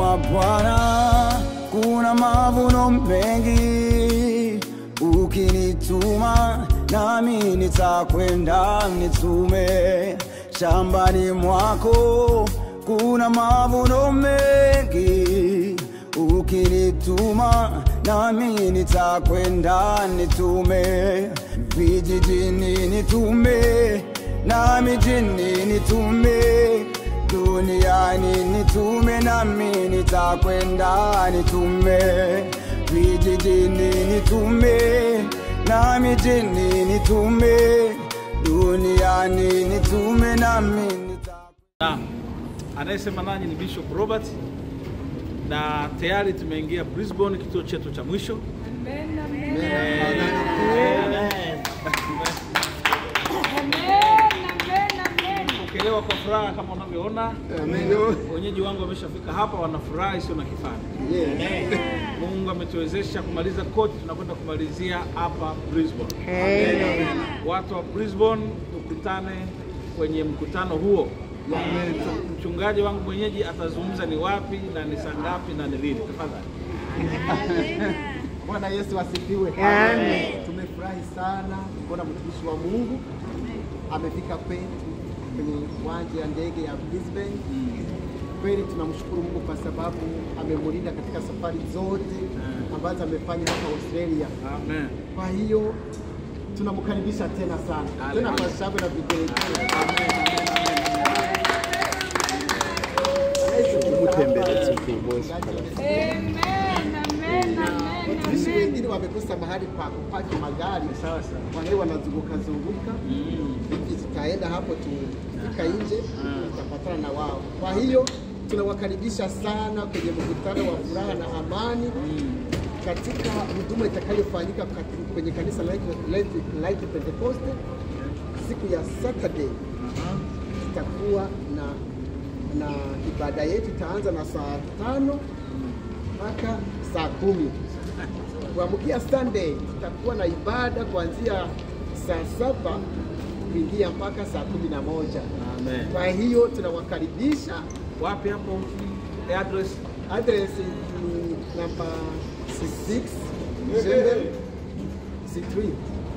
mwa Bwana kuna mavuno mengi, ukinituma nami nitakwenda nitume. Shambani mwako kuna mavuno mengi, ukinituma nami nitakwenda nitume. Vijijini nitume na mijini nitume duniani nitume nami nitakwenda nitume vijijini nitume na mijini nitume duniani nitume nami nitakwenda Naam, anayesema nanyi ni Bishop Robert na tayari tumeingia Brisbane, kituo chetu cha mwisho. Pokelewa kwa furaha kama unavyoona, wenyeji wangu wameshafika hapa, wanafurahi sio na kifani. Mungu ametuwezesha kumaliza kote, tunakwenda kumalizia hapa Brisbane. Watu wa Brisbane tukutane kwenye mkutano huo. Mchungaji wangu mwenyeji atazungumza ni wapi na ni saa ngapi na ni lini. Tafadhali. Bwana Yesu asifiwe. Tumefurahi sana kuona mtumishi wa Mungu amefika kwetu kwenye uwanja ya ndege ya Brisbane. Kweli tunamshukuru Mungu kwa sababu amemlinda katika safari zote ambazo amefanya hapa Australia. Amen. Kwa hiyo tunamkaribisha tena sana tena kwa shangwe na vigelegele. Watumishi wengine wamekosa mahali pa kupaki magari, Sawa sawa. kwa hiyo wanazunguka zunguka hivi, tutaenda hapo tufika nje tutapatana na wao. Kwa hiyo tunawakaribisha sana kwenye mkutano wa furaha na amani katika huduma itakayofanyika kati- kwenye kanisa la Light- Light- Light Pentecost siku ya Saturday. Tutakuwa na na ibada yetu itaanza na saa tano mpaka saa kumi. Kuamkia Sunday tutakuwa na ibada kuanzia saa saba kuingia mpaka saa kumi na moja. Amen. Kwa hiyo tunawakaribisha. Wapi hapo? Address Address ni namba 66 Jembe Street.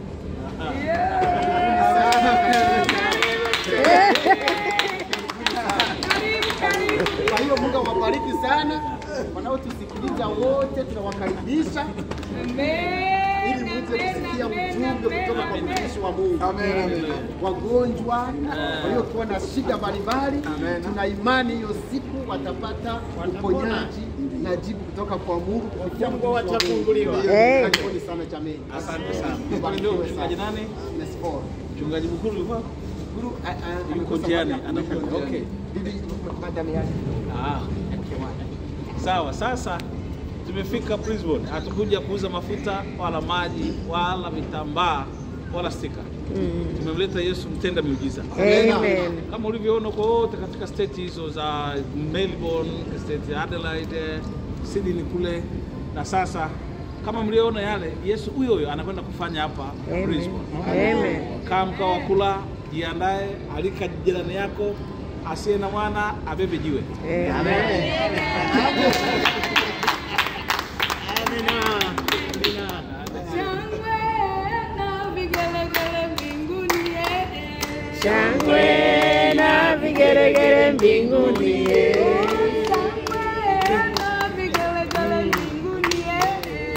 Kwa hiyo Mungu awabariki sana wanaotusikiliza wote, tunawakaribisha ili muweze kusikia ujumbe kutoka kwa mtumishi wa Mungu. Wagonjwa waliokuwa na shida mbalimbali, tuna imani hiyo siku watapata uponyaji na jibu kutoka kwa Mungu kupitia mtumishi wa Mungu. Karibuni sana jameni. Asante sana. Mbarikiwe Ndio mchungaji sana. nani? Yes, Paul. Mchungaji mkuu yuko? Guru, a- a- Yuko amekosa njiani, mahali ya anakuja. kuweka. Okay. Bibi, madam yake. Ah. Sawa, sasa tumefika Brisbane. Hatukuja kuuza mafuta wala maji wala vitambaa wala stika. Tumemleta Yesu mtenda miujiza. Amen. Kama ulivyoona kwa wote katika state hizo za Melbourne, state ya Adelaide, Sydney kule na sasa kama mlioona yale, Yesu huyo huyo anakwenda kufanya hapa Amen. Brisbane. Amen. Kaa mkao wa kula, jiandae, alika jirani yako asiye na mwana abebe jiwe. Amen. Shangwe na vigelegele mbinguni, eh, eh. Shangwe na vigeregere mbinguni. eh. Shangwe na vigelegele mbinguni, eh,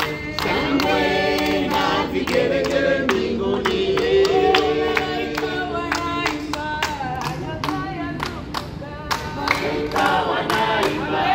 eh. Malaika wanaimba, Hosea tukuka. Malaika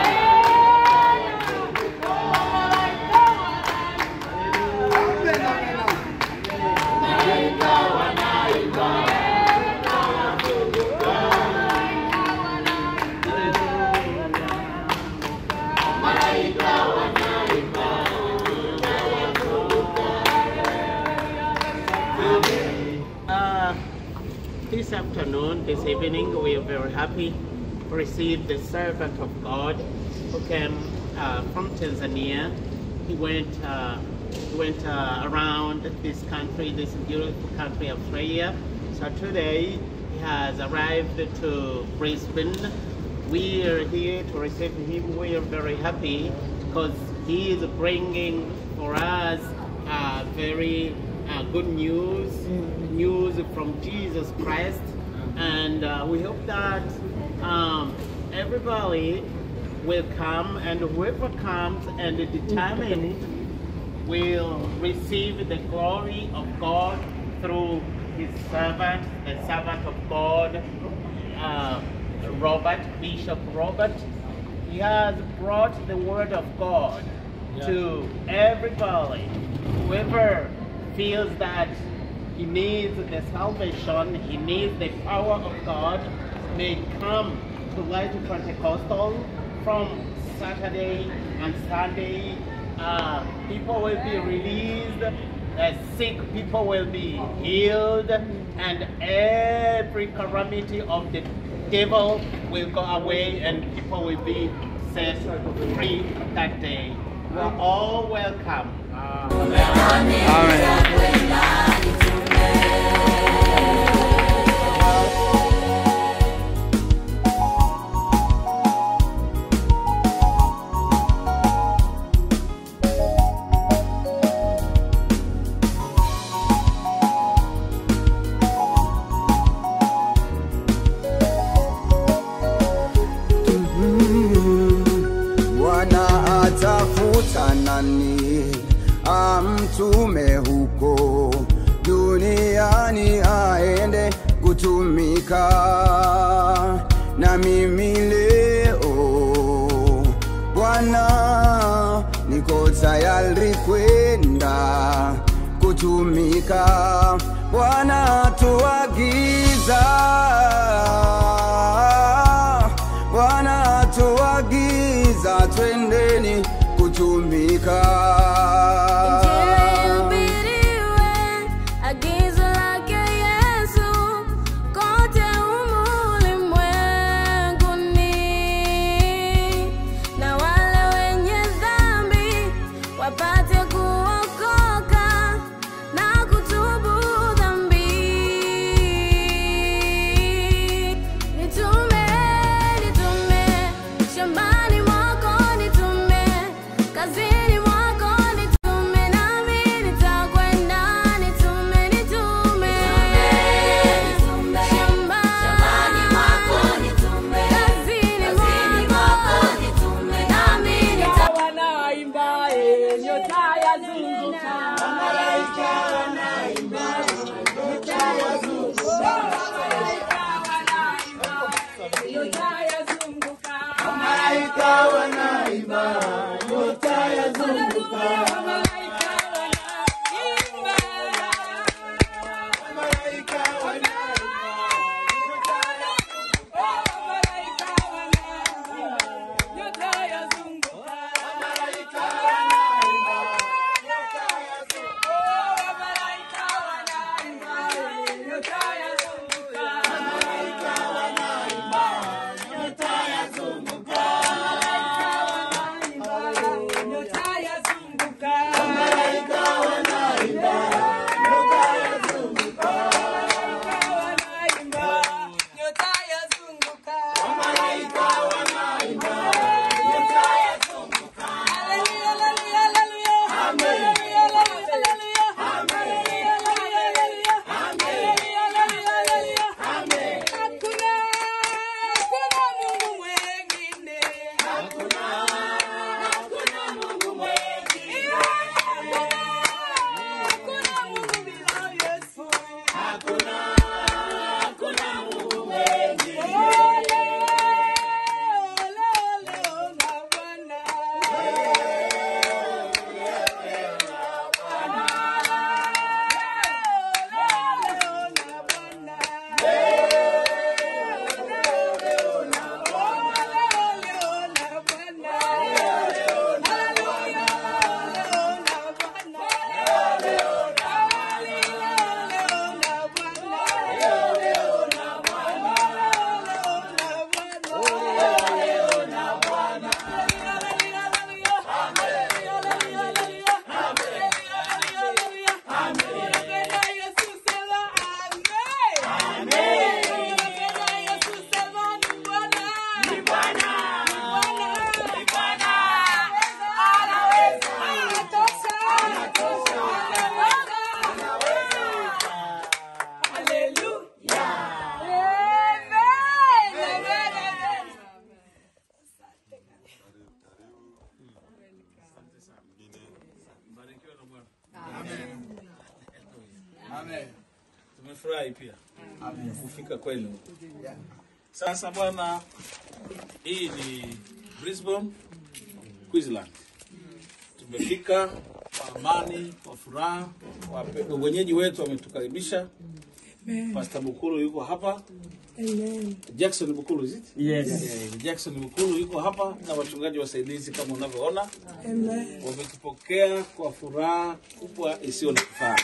Uh, this afternoon, this evening, we are very happy to receive the servant of God who came uh, from Tanzania. He went, uh, he went uh, around this country, this beautiful country, Australia. So today he has arrived to Brisbane we are here to receive him. We are very happy because he is bringing for us uh, very uh, good news, news from Jesus Christ. And uh, we hope that um, everybody will come and whoever comes and determined will receive the glory of God through his servant, the servant of God, uh, Robert, Bishop Robert. He has brought the word of God to everybody. Whoever feels that he needs the salvation, he needs the power of God, may come to Light Pentecostal from Saturday and Sunday. Uh, people will be released, uh, sick people will be healed, and every calamity of the devil will go away, and people will be set free that day. You are all welcome. Bwana atafuta nani amtume huko duniani aende kutumika na mimi leo Bwana niko tayari kwenda kutumika Bwana tuagiza Bwana tuagiza twendeni kutumika. Ihubiriwe agizo lake Yesu kote humu ulimwenguni, na wale wenye dhambi wapate kuokoka na kutubu dhambi. Nitume, nitume shambani mwako, nitume kazini mwako, nitume nami nitakwenda. Nitume, nitume shambani mwako, nitume kazini mwako, nitume nami nitakwenda. wanaimba eh, nyota yazunguka malaika wanaimba nyota yazunguka malaika wanaimba nyota yazunguka malaika wanaimba nyota yazunguka malaika wanaimba malaika wanaimba nyota yazunguka malaika wanaimba nyota yazunguka malaika wanaimba nyota yazunguka malaika wanaimba nyota yazunguka malaika wanaimba nyota yazunguka Tumefurahi pia kufika kwenu. Sasa bwana, hii ni Brisbane, Queensland. Tumefika kwa amani, kwa furaha. Wape- Wenyeji wetu wametukaribisha. Pastor Bukulu yuko hapa. Jackson Bukulu is it? Yes. Eh, Jackson Bukulu yuko hapa na wachungaji wasaidizi kama unavyoona. Wametupokea kwa furaha kubwa isiyo na kifani.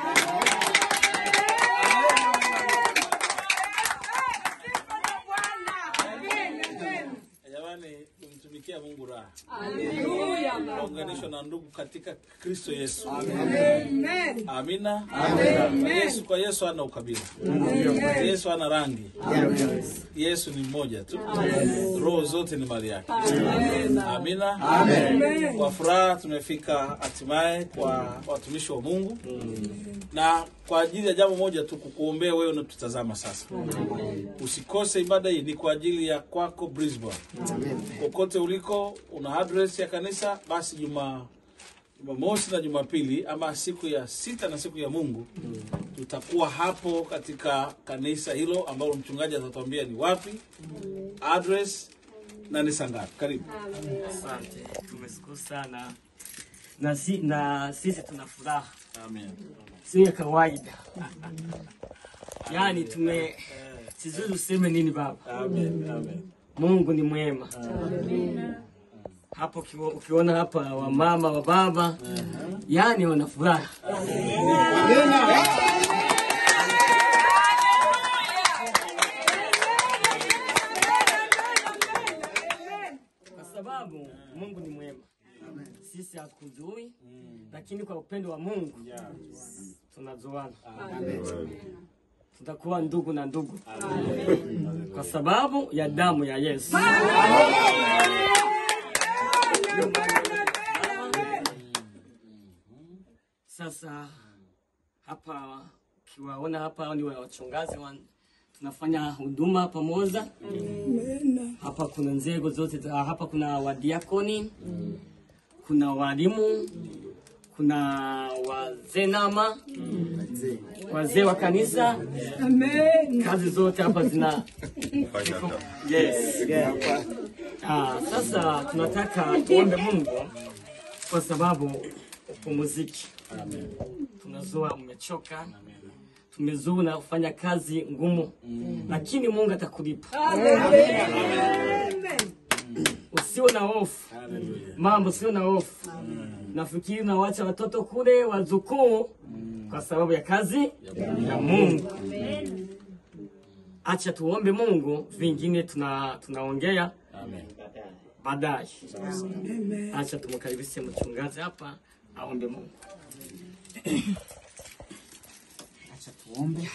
Jamani, tumtumikia Mungu raha. Tunaunganishwa na ndugu katika Kristo Yesu. Amina. Yesu kwa Yesu hana ukabila. Yesu hana rangi. Yesu ni mmoja tu. Roho zote ni mali yake. Amina. Kwa furaha tumefika hatimaye kwa watumishi wa Mungu na kwa ajili ya jambo moja tu, kukuombea wewe unatutazama sasa. Usikose ibada hii, ni kwa ajili ya kwako Brisbane. Kokote uliko, una address ya kanisa, basi juma Jumamosi na Jumapili ama siku ya sita na siku ya Mungu tutakuwa hapo katika kanisa hilo ambalo mchungaji atatuambia ni wapi, address na ni saa ngapi. Karibu. Asante, tumeshukuru sana na, si, na sisi tuna furaha, Amen. sio ya kawaida. Yaani tume sijui useme nini baba. Amen. Amen. Mungu ni mwema. Hapo ukiwa- ukiona hapa wamama wa baba, yaani wana furaha. Kwa sababu Mungu ni mwema. Sisi hatukujui, lakini kwa upendo wa Mungu tunajuana. Tutakuwa ndugu na ndugu kwa sababu ya damu ya Yesu. Sasa hapa ukiwaona hapa ni wachungaji wa, tunafanya huduma pamoja. Hapa kuna nzego zote, za- hapa kuna wadiakoni, kuna walimu, kuna wazee nama, wazee wa kanisa. Kazi zote hapa zina yes. Ah, sasa tunataka tuombe Mungu kwa sababu upumziki. Tunazua umechoka, tumezua na kufanya kazi ngumu, lakini Mungu atakulipa. Usiwe na hofu mambo, sio na hofu. Nafikiri unawacha watoto kule wazukuu kwa sababu ya kazi ya Mungu. Acha tuombe Mungu, vingine tuna tunaongea baadaye. Acha tumkaribishe mchungaji hapa aombe Mungu. Acha tuombe.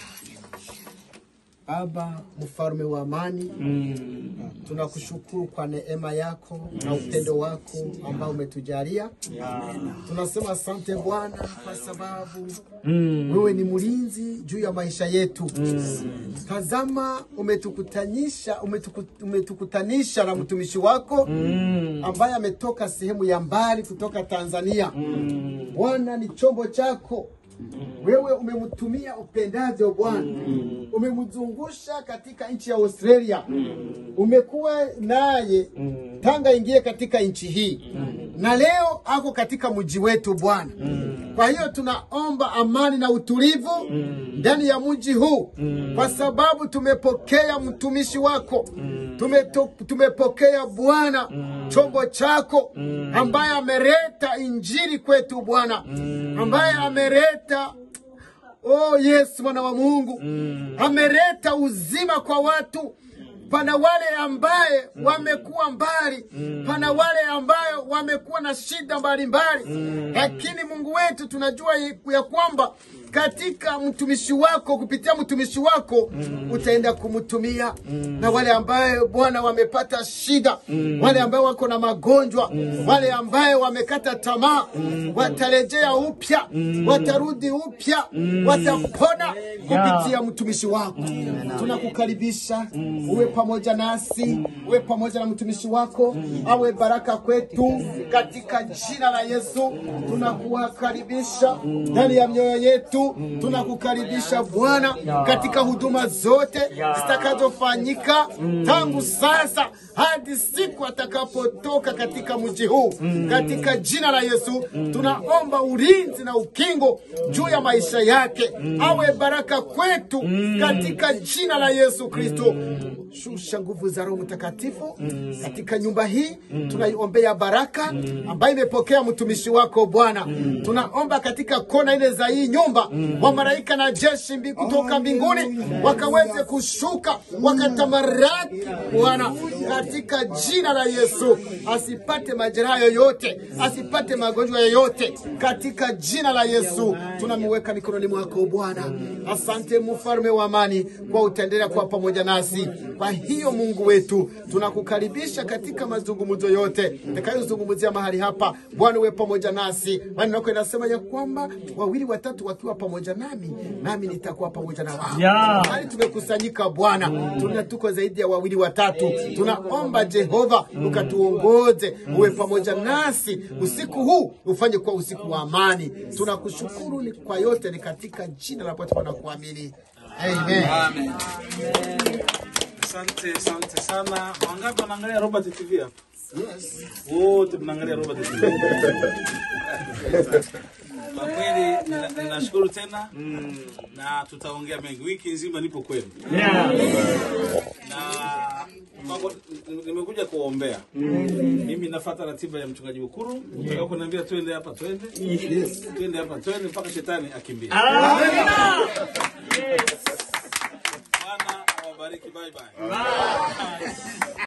Baba mfalme wa amani, tunakushukuru kwa neema yako na upendo wako ambao umetujalia. Tunasema asante Bwana kwa sababu wewe ni mlinzi juu ya maisha yetu. Tazama, umetukutanisha umetuku, umetukutanisha na mtumishi wako ambaye ametoka sehemu ya mbali kutoka Tanzania. Bwana ni chombo chako wewe umemtumia upendavyo Bwana, umemzungusha katika nchi ya Australia, umekuwa naye tanga ingie katika nchi hii, na leo ako katika mji wetu Bwana. Kwa hiyo tunaomba amani na utulivu ndani ya mji huu, kwa sababu tumepokea mtumishi wako, Tumeto, tumepokea Bwana chombo chako ambaye ameleta injili kwetu Bwana, ambaye ameleta Oh Yesu mwana wa Mungu ameleta uzima kwa watu. Pana wale ambaye wamekuwa mbali, pana wale ambayo wamekuwa na shida mbalimbali, lakini Mungu wetu tunajua ya kwamba katika mtumishi wako, kupitia mtumishi wako utaenda kumtumia na wale ambaye Bwana wamepata shida, wale ambayo wako na magonjwa, wale ambaye wamekata tamaa, watarejea upya, watarudi upya, watapona kupitia mtumishi wako. Tunakukaribisha uwe pamoja nasi, uwe pamoja na mtumishi wako, awe baraka kwetu katika jina la Yesu. Tunakuwakaribisha ndani ya mioyo yetu, tunakukaribisha Bwana katika huduma zote zitakazofanyika tangu sasa hadi siku atakapotoka katika mji huu. Katika jina la Yesu tunaomba ulinzi na ukingo juu ya maisha yake, awe baraka kwetu katika jina la Yesu Kristo. Shusha nguvu za Roho Mtakatifu katika nyumba hii, tunaiombea baraka ambayo imepokea mtumishi wako Bwana. Tunaomba katika kona ile za hii nyumba, wa malaika na jeshi mbi- kutoka mbinguni wakaweze kushuka wakatamaraki Bwana, katika jina la Yesu, asipate majeraha yoyote, asipate magonjwa yoyote, katika jina la Yesu tunamweka mikononi mwako Bwana. Asante mfalme wa amani, kwa utaendelea kuwa pamoja nasi. Kwa hiyo Mungu wetu, tunakukaribisha katika mazungumzo yote takayozungumzia mahali hapa. Bwana uwe pamoja nasi, maneno yako inasema ya kwamba wawili watatu wakiwa pamoja nami, nami nitakuwa pamoja na wao. Yeah. Mahali tumekusanyika Bwana, tuna tuko zaidi ya wawili watatu. Tunaomba Jehova ukatuongoze, uwe pamoja nasi usiku huu, ufanye kuwa usiku wa amani. Tunakushukuru ni kwa yote, ni katika jina la Bwana tunakuamini, amen. Amen. Asante, asante sana. Wangapi wanaangalia Robert TV hapa? Yes. Wote mnaangalia Robert TV. Kwa kweli nina- ninashukuru tena na tutaongea mengi. Wiki nzima nipo kwenu Yeah. na mambo- n- nimekuja kuwaombea. Mimi nafuata ratiba ya mchungaji Ukuru. Utaka kuniambia twende hapa twende, twende hapa twende mpaka shetani akimbie. Bwana awabariki. Bye bye.